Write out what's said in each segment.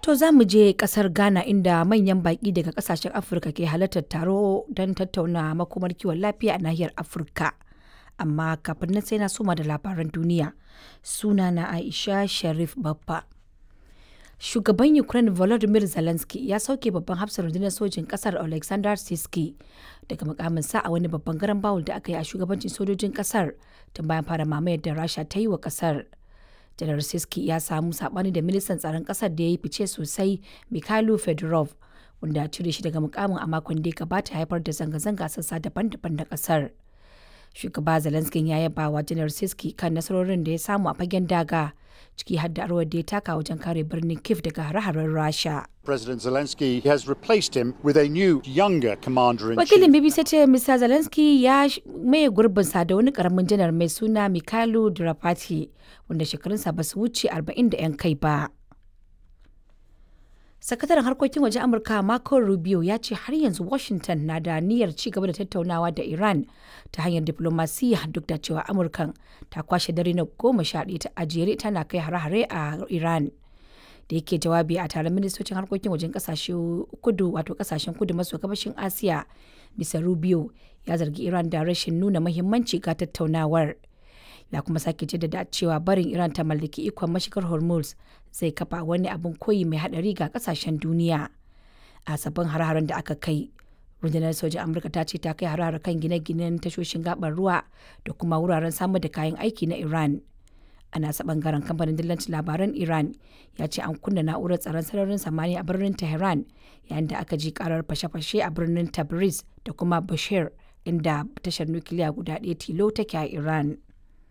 To za mu je kasar Ghana inda manyan baƙi daga kasashen Afirka ke halartar taro don tattauna makomar kiwon lafiya a nahiyar Afirka. Amma kafin nan sai na soma da labaran duniya. Suna na Aisha Sharif Baffa. Shugaban Ukraine Volodymyr Zelensky ya sauke babban hafsar rundunar sojin kasar Alexander Siski daga mukaminsa a wani babban garan bawul da aka yi a shugabancin sojojin kasar tun bayan fara mamayar da Rasha ta yi wa kasar. janar siski ya samu sabani da ministan tsaron kasar da ya yi fice sosai mikhailo fedorov wanda ya cire shi daga mukamin a makon da ya gabata haifar da zanga-zanga sassa daban-daban da kasar shugaba zelensky ya yaba wa janar siski kan nasarorin da ya samu a fagen daga ciki har da rawar da ya taka wajen kare birnin kiev daga hare-haren rasha President Zelensky has replaced him with a new, younger commander in wakilin chief. bbc ce mr zelensky ya sh- maye gurbinsa da wani karamin janar mai suna mikhailo drapati wanda shekarunsa ba su wuce 40 da 'yan kai ba sakataren harkokin waje amurka marco rubio ya ce har yanzu washington na da niyyar ci gaba da tattaunawa da iran ta hanyar diplomasiya duk da cewa amurkan ta kwashe dare na goma sha ɗaya ta ajere tana kai hare-hare a iran da yake jawabi a taron ministocin harkokin wajen kasashe kudu wato kasashen kudu maso gabashin asiya bisa rubio ya zargi iran da rashin nuna mahimmanci ga tattaunawar ya kuma sake jaddada cewa barin iran ta mallaki ikon mashigar hormuz zai kafa wani abin koyi mai hadari ga kasashen duniya a sabbin har-haren da aka kai rundunar sojin amurka ta ce ta kai har kan gine-ginen tashoshin gabar ruwa da kuma wuraren samar da kayan aiki na iran a nasa bangaren kamfanin dillancin labaran iran ya ce an kunna na'urar tsaron sararin samaniya a birnin tehran yayin da aka ji karar fashe-fashe a birnin tabriz da kuma bashir inda tashar nukiliya guda ɗaya tilo take a iran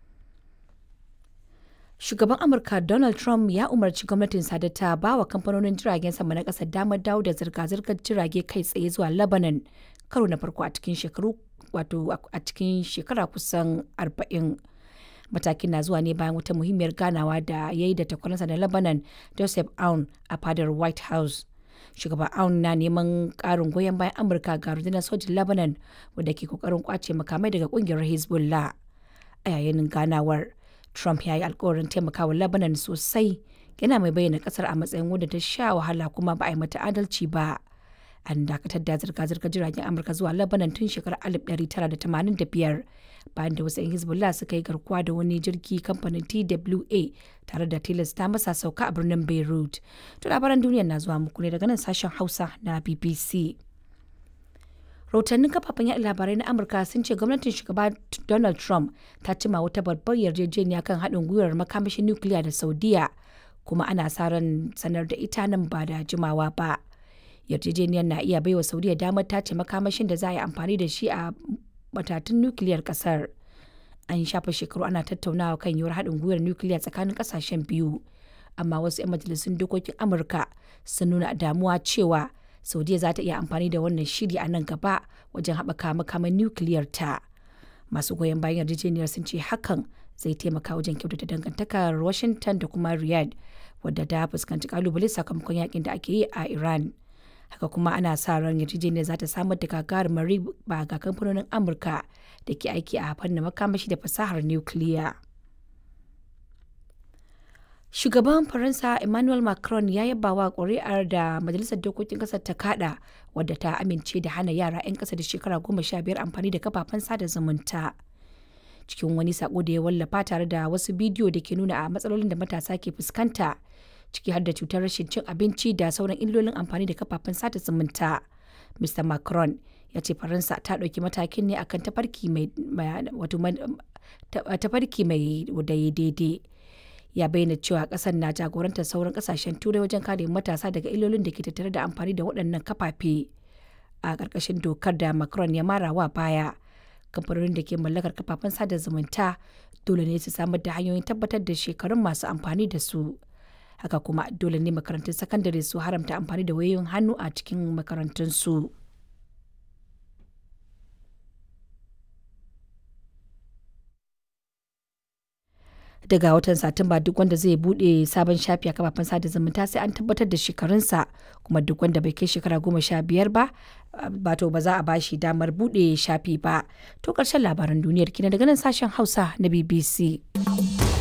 shugaban amurka donald trump ya umarci gwamnatin da ta ba wa kamfanonin jiragen sama na ƙasar damar dawo da zirga-zirgar jirage kai tsaye zuwa lebanon karo na farko a cikin shekaru wato a cikin shekara kusan arba'in. matakin na zuwa ne bayan wata muhimmiyar ganawa da ya yi da takwaransa na lebanon joseph aun a fadar white house shugaban aun na neman karin goyon bayan amurka ga rundunar sojin lebanon wadda ke kokarin kwace makamai daga kungiyar hezbollah a yayin ganawar trump ya yi alkawarin taimakawa lebanon sosai yana mai bayyana kasar a matsayin wadda ta sha wahala kuma ba a yi mata adalci ba an dakatar da zirga-zirgar jiragen amurka zuwa lebanon tun shekarar 1985 bayan da wasu 'yan hezbollah suka yi garkuwa da wani jirgi kamfanin twa tare da tilasta masa sauka a birnin beirut to labaran duniya na zuwa muku ne daga nan sashen hausa na bbc rahotannin kafafen yaɗa labarai na amurka sun ce gwamnatin shugaba donald trump ta cima wata babbar yarjejeniya kan haɗin gwiwar makamashin nukiliya da saudiya kuma ana sa ran sanar da ita nan ba da jimawa ba yarjejeniyar na iya baiwa saudiya damar tace makamashin da za a yi amfani da shi a matatun nukiliyar kasar an shafa shekaru ana tattaunawa kan yiwuwar haɗin gwiwar nukiliya tsakanin ƙasashen biyu amma wasu 'yan majalisun dokokin amurka sun nuna damuwa cewa saudiya za ta iya amfani da wannan shiri a nan gaba wajen haɓaka makaman nukiliyar ta masu goyon bayan yarjejeniyar sun ce hakan zai taimaka wajen kyautata dangantakar washington da kuma riyadh wadda ta fuskanci kalubale sakamakon yakin da ake yi a iran haka kuma ana sa ran yarjejeniyar za ta samar da gagarumar riba ga kamfanonin amurka da ke aiki a fannin makamashi da fasahar nukiliya shugaban faransa emmanuel macron ya yaba wa ƙuri'ar da majalisar dokokin ƙasar ta kada wadda ta amince da hana yara 'yan ƙasa da shekara goma sha biyar amfani da kafafen sada zumunta cikin wani sako da ya wallafa tare da wasu bidiyo da ke nuna a matsalolin da matasa ke fuskanta ciki har da cutar rashin cin abinci da sauran illolin amfani da kafafen sada zumunta. Mr. Macron ya ce Faransa ta ɗauki matakin ne akan tafarki mai wato tafarki mai daidai. Ya bayyana cewa ƙasar na jagorantar sauran ƙasashen turai wajen kare matasa daga illolin da ke tattare da amfani da waɗannan kafafe. A ƙarƙashin dokar da Macron ya mara wa baya, kamfanonin da ke mallakar kafafen sada zumunta dole ne su samar da hanyoyin tabbatar da shekarun masu amfani da su. haka kuma dole ne makarantun sakandare su haramta amfani da wayoyin hannu a cikin makarantunsu. daga watan satumba duk wanda zai bude sabon shafi a kafafen sada zumunta sai an tabbatar da shekarunsa kuma duk wanda bai kai shekara goma sha biyar ba bato ba za a bashi damar bude shafi ba to karshen labaran duniyar kina daga nan sashen hausa na bbc